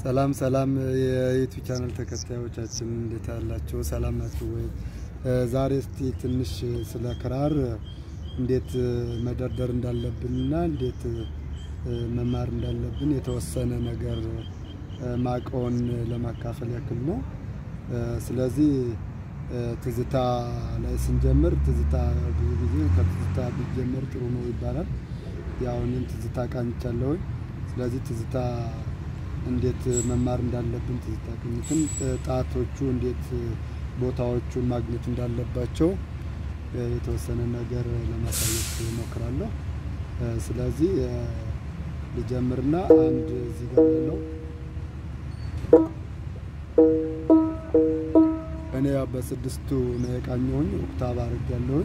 ሰላም ሰላም የዩቲዩብ ቻናል ተከታዮቻችን እንዴት አላችሁ? ሰላም ናችሁ ወይ? ዛሬ እስቲ ትንሽ ስለ ክራር እንዴት መደርደር እንዳለብንና እንዴት መማር እንዳለብን የተወሰነ ነገር ማቀውን ለማካፈል ያክል ነው። ስለዚህ ትዝታ ላይ ስንጀምር ትዝታ ብዙ ጊዜ ከትዝታ ቢጀመር ጥሩ ነው ይባላል። ያው እኔም ትዝታ ቃኝቻለሁኝ። ስለዚህ ትዝታ እንዴት መማር እንዳለብን ትዝታ ቅኝትን ጣቶቹ እንዴት ቦታዎቹን ማግኘት እንዳለባቸው የተወሰነ ነገር ለማሳየት እሞክራለሁ። ስለዚህ ልጀምርና አንድ እዚህ ጋር ያለው እኔ ያው በስድስቱ ነው የቃኘሁኝ ኦክታቭ አድርጌያለሁኝ።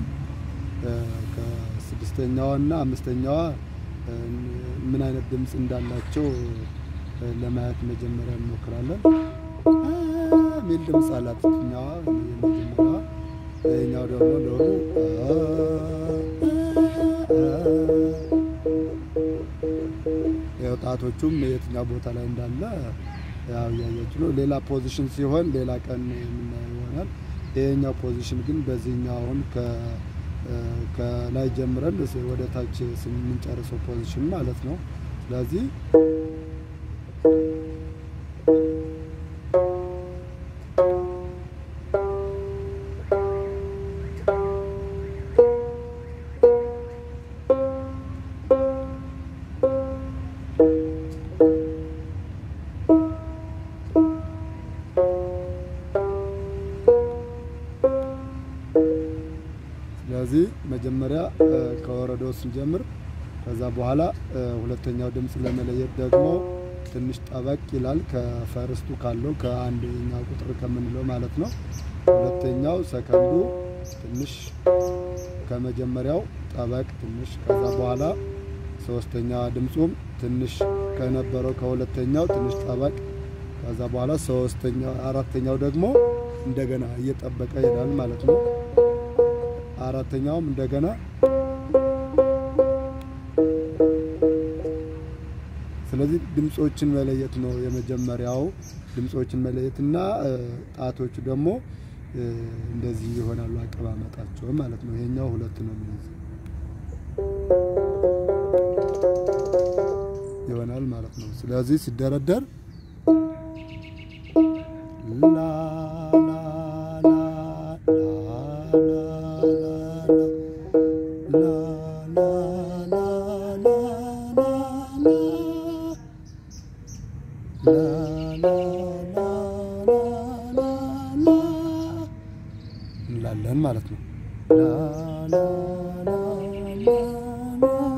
ከስድስተኛዋ እና አምስተኛዋ ምን አይነት ድምፅ እንዳላቸው ለማየት መጀመሪያ እንሞክራለን። ሚል ድምፅ አላት ኛዋ የመጀመሪያዋ። ይህኛው ደግሞ ዶሮ ጣቶቹም የትኛው ቦታ ላይ እንዳለ ያው እያያችሁ ነው። ሌላ ፖዚሽን ሲሆን ሌላ ቀን የምናየው ይሆናል። ይሄኛው ፖዚሽን ግን በዚህኛው አሁን ከላይ ጀምረን ወደ ታች የምንጨርሰው ፖዚሽን ማለት ነው። ስለዚህ ስለዚህ መጀመሪያ ከወረዳው ስንጀምር ከዛ በኋላ ሁለተኛው ድምፅ ለመለየት ደግሞ ትንሽ ጠበቅ ይላል። ከፈርስቱ ካለው ከአንደኛ ቁጥር ከምንለው ማለት ነው። ሁለተኛው ሰከንዱ ትንሽ ከመጀመሪያው ጠበቅ ትንሽ፣ ከዛ በኋላ ሶስተኛ ድምፁም ትንሽ ከነበረው ከሁለተኛው ትንሽ ጠበቅ፣ ከዛ በኋላ ሶስተኛው አራተኛው ደግሞ እንደገና እየጠበቀ ይሄዳል ማለት ነው። አራተኛውም እንደገና ስለዚህ ድምፆችን መለየት ነው የመጀመሪያው። ድምፆችን መለየትና ጣቶቹ ደግሞ እንደዚህ ይሆናሉ አቀማመጣቸው ማለት ነው። ይሄኛው ሁለት ነው የሚይዘው ይሆናል ማለት ነው። ስለዚህ ሲደረደር ላ ላ እንላለን ማለት ነው።